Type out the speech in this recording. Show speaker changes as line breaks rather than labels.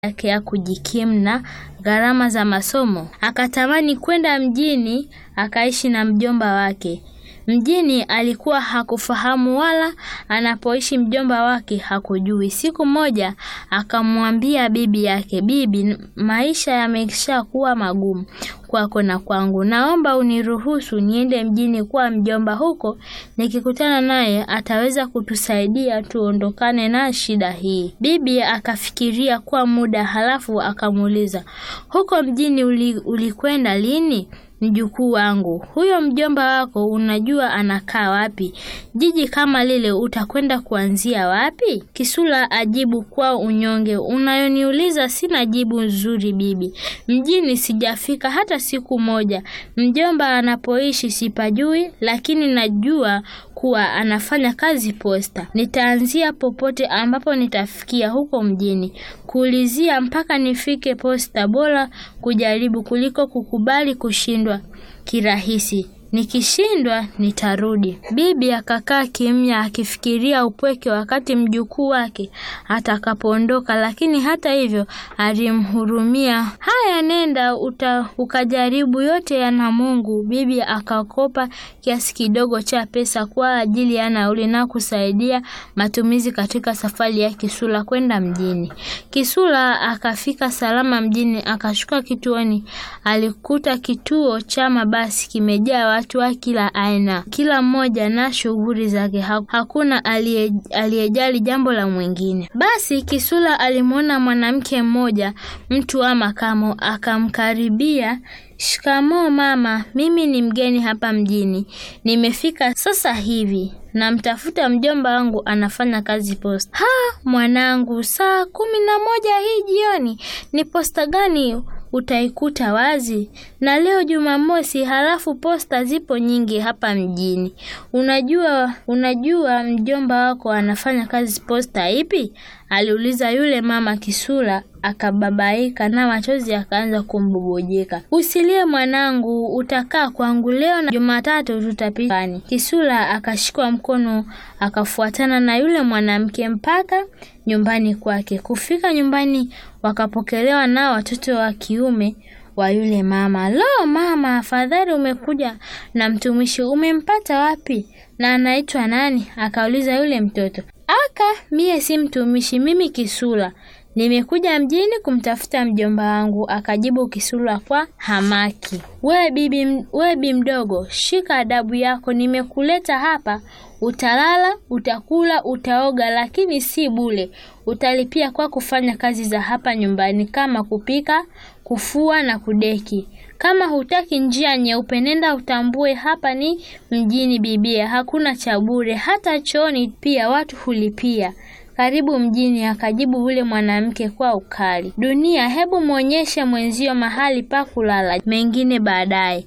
yake ya kujikimu na gharama za masomo. Akatamani kwenda mjini akaishi na mjomba wake. Mjini alikuwa hakufahamu wala anapoishi mjomba wake hakujui. Siku moja akamwambia bibi yake, bibi, maisha yamesha kuwa magumu kwako na kwangu, naomba uniruhusu niende mjini kwa mjomba. Huko nikikutana naye ataweza kutusaidia tuondokane na shida hii. Bibi akafikiria kwa muda, halafu akamuuliza, huko mjini uli, ulikwenda lini? Mjukuu wangu, huyo mjomba wako unajua anakaa wapi? Jiji kama lile utakwenda kuanzia wapi? Kisula ajibu kwa unyonge, unayoniuliza sina jibu nzuri bibi. Mjini sijafika hata siku moja. Mjomba anapoishi sipajui, lakini najua kuwa anafanya kazi posta. Nitaanzia popote ambapo nitafikia huko mjini. Kuulizia mpaka nifike posta, bora kujaribu kuliko kukubali kushindwa kirahisi. Nikishindwa nitarudi. Bibi akakaa kimya akifikiria upweke wakati mjukuu wake atakapoondoka, lakini hata hivyo alimhurumia. Haya, nenda uta, ukajaribu yote yana Mungu. Bibi akakopa kiasi kidogo cha pesa kwa ajili ya nauli na kusaidia matumizi katika safari ya Kisula kwenda mjini. Kisula akafika salama mjini, akashuka kituoni. Alikuta kituo cha mabasi kimejaa watu wa kila aina, kila mmoja na shughuli zake. Hakuna aliyejali jambo la mwingine. Basi Kisula alimwona mwanamke mmoja, mtu wa makamo, akamkaribia. Shikamoo mama, mimi ni mgeni hapa mjini, nimefika sasa hivi, namtafuta mjomba wangu anafanya kazi posta. Ha, mwanangu, saa kumi na moja hii jioni? Ni posta gani utaikuta wazi? Na leo Jumamosi, halafu posta zipo nyingi hapa mjini. Unajua, unajua mjomba wako anafanya kazi posta ipi? aliuliza yule mama. Kisula akababaika na machozi akaanza kumbubujika. Usilie mwanangu, utakaa kwangu leo na Jumatatu tutapitani. Kisula akashikwa mkono akafuatana na yule mwanamke mpaka nyumbani kwake. Kufika nyumbani, wakapokelewa na watoto wa kiume wa yule mama. Lo mama, afadhali umekuja na mtumishi, umempata wapi na anaitwa nani? akauliza yule mtoto. Aka, mie si mtumishi, mimi Kisula nimekuja mjini kumtafuta mjomba wangu, akajibu Kisula kwa hamaki. We bibi, we bi mdogo, shika adabu yako. Nimekuleta hapa, utalala, utakula, utaoga, lakini si bure. Utalipia kwa kufanya kazi za hapa nyumbani kama kupika, kufua na kudeki. Kama hutaki njia nyeupe, nenda utambue hapa ni mjini bibia, hakuna cha bure, hata chooni pia watu hulipia. Karibu mjini, akajibu yule mwanamke kwa ukali. Dunia, hebu mwonyeshe mwenzio mahali pa kulala, mengine baadaye.